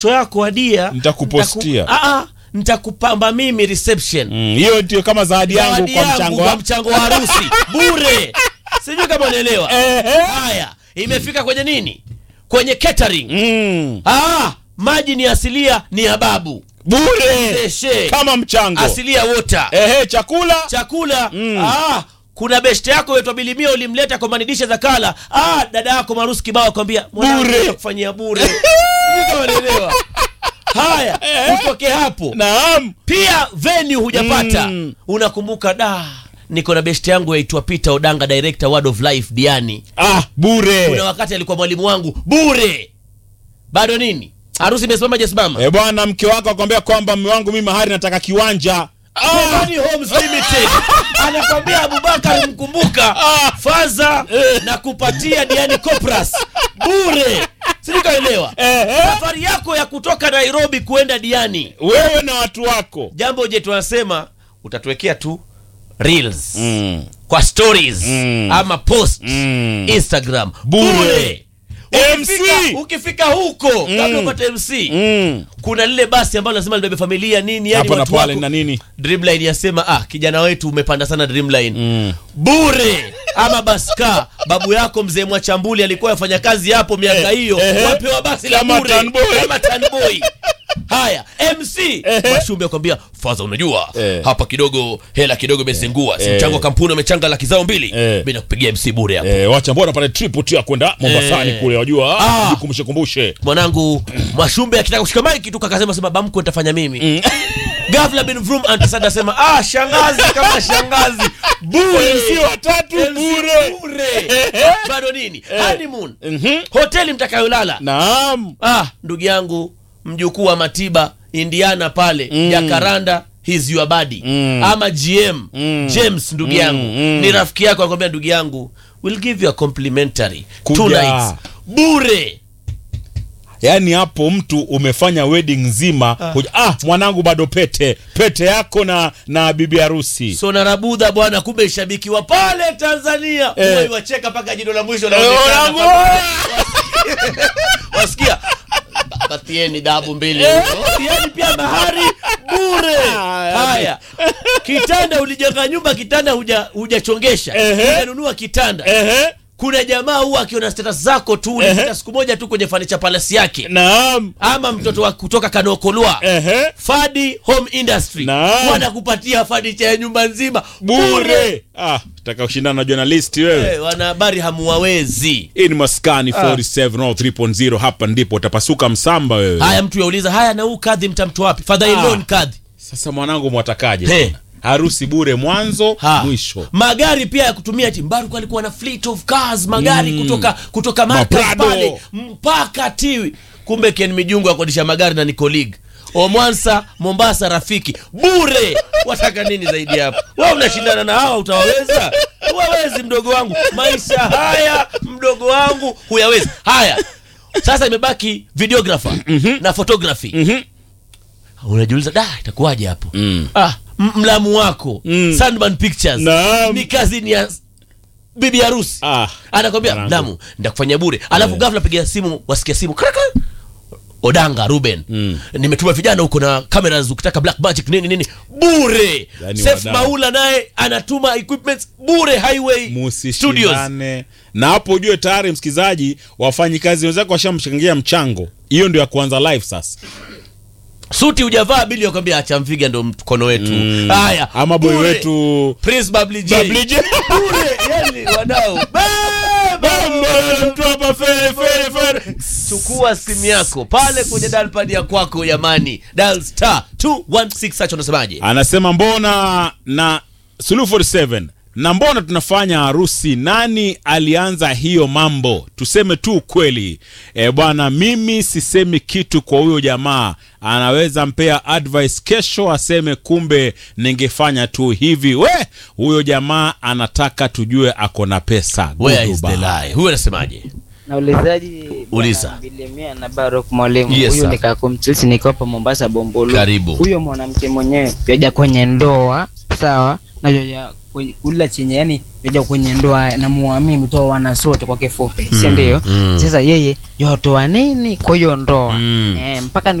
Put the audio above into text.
yako adia Nitakupostia. nitaku- Ah, ah, nitakupamba mimi reception Mm, hiyo ndio kama zawadi yangu Zawadi kwa yangu mchango kwa wa mchango wa harusi bure sijui kama unaelewa haya imefika kwenye nini kwenye catering mm, ah, maji ni asilia ni ya babu bure Deshe. kama mchango asilia water ehe chakula chakula ah, kuna beshte yako wetu bilimia ulimleta kwa manidisha za kala ah, dada yako marusi kibao akwambia Bure. kufanyia bure Sijui kama unaelewa haya utoke hapo naam pia venue hujapata Mm. unakumbuka da niko na best yangu yaitwa peter odanga director word of life diani ah kuna bure wakati alikuwa mwalimu wangu bure bado nini harusi imesimama jasimama e bwana mke wako akwambia kwamba mme wangu mimi mahari nataka kiwanja Money Homes Limited anakwambia Abubakar mkumbuka faza na kupatia Diani Copras bure sikaelewa safari yako ya kutoka Nairobi kuenda Diani wewe na watu wako jambo je tunasema utatuwekea tu reels mm. kwa stories Mm. ama post Mm. Instagram Bure. Ukifika, MC. ukifika huko kabla upate MC Mm. kuna lile basi ambalo lazima libebe familia nini yani hapa na watu pale wako na nini Dreamline yasema ah, kijana wetu umepanda sana Dreamline Mm. bure ama baska babu yako mzee Mwachambuli alikuwa afanya kazi hapo miaka hiyo ehe. wapewa basi la Kama bure Tanboy. kama Tanboy haya MC Mashumbe akwambia faza unajua Eh. hapa kidogo hela kidogo imezingua si Eh. mchango wa kampuni umechanga laki zao mbili Eh. mimi nakupigia MC bure hapo Eh, wacha mbona pale trip tu ya kwenda Mombasani Eh. kule wajua Ah. jikumbushe kumbushe mwanangu Mwashumbe akitaka kushika maiki tu kakasema sema bamko nitafanya mimi Ghafla bin Vroom antasada asema ah shangazi kama shangazi bure MC watatu MC bure bure bado nini honeymoon Mhm. hoteli mtakayolala naam ah ndugu yangu mjukuu wa Matiba Indiana pale Jacaranda he's your buddy Mm. ama GM Mm. James ndugu yangu mm. ni rafiki yako akwambia ndugu yangu we'll give you a complimentary Kuja. two nights bure yaani hapo mtu umefanya wedding nzima huja- ah mwanangu bado pete pete yako na na bibi harusi so narabudha bwana kumbe shabiki wa pale Tanzania Eh. eh. wacheka mpaka jino la mwisho Eh, laonekana wanangu, pale. wasikia patieni dabu mbili yani pia mahari bure haya kitanda ulijenga nyumba kitanda huja- hujachongesha Ehe. hujanunua kitanda ehe kuna jamaa huwa akiona status zako tu ulipita siku moja tu kwenye fanicha palasi yake naam ama mtoto wa kutoka kanokolwa ehe fadi home industry Naam. wanakupatia fanicha ya nyumba nzima bure ah taka kushindana na journalisti wewe Eh, wanahabari hamuwawezi hii ni maskani 47 au 3.0 hapa ndipo utapasuka msamba wewe haya mtu yauliza haya na huu kadhi mtamtu wapi father in law Ah. ni kadhi sasa mwanangu mwatakaje He. tena? harusi bure mwanzo Ha. mwisho magari pia ya kutumia timbaru alikuwa na fleet of cars magari kutoka kutoka Marcus Maprado. pale mpaka tiwi kumbe ken mijungu akodisha magari na ni colleague omwansa mombasa rafiki bure wataka nini zaidi hapo wa unashindana na hawa utawaweza wawezi mdogo wangu maisha haya mdogo wangu huyawezi haya sasa imebaki videographer na photography unajiuliza da itakuwaje hapo Mm. ah, m- mlamu wako Mm. Sandman Pictures Naam. ni kazi ni ya bibi harusi Ah, anakwambia mwanangu. mlamu ndakufanyia bure alafu Eh. ghafla pigia simu wasikia simu kraka odanga ruben Mm. nimetuma vijana huko na cameras ukitaka black magic nini nini bure Yani Sef wadau. maula naye anatuma equipments bure highway studios musishindane na hapo ujue tayari msikilizaji wafanyikazi wenzako washamshangia mchango hiyo ndio ya kuanza live sasa suti hujavaa bili yakwambia acha mfiga ndo mkono wetu haya ama boy bure. wetu Prince Bubbly J. Bubbly J. bure yani wadau chukua simu yako pale kwenye dalpad ya kwako yamani dal star 216 sacho unasemaje anasema mbona na suluhu 47 na mbona tunafanya harusi nani alianza hiyo mambo tuseme tu ukweli e, bwana mimi sisemi kitu kwa huyo jamaa anaweza mpea advice kesho aseme kumbe ningefanya tu hivi we huyo jamaa anataka tujue ako na pesa where is the Goodbye. lie huyo anasemaje naulizaji Uliza. Bwana Bilimia na Barok mwalimu Yes, huyu sir. ni kakumchilsi niko hapa Mombasa Bombolo. Karibu. Huyo mwanamke mwenyewe yaja kwenye ndoa sawa, na joja kwenye- kula chenye yani joja kwenye ndoa na muamini toa wana sote kwa kifupi si ndio mm. sasa yeye yotoa nini kwa hiyo ndoa Mm. eh, mpaka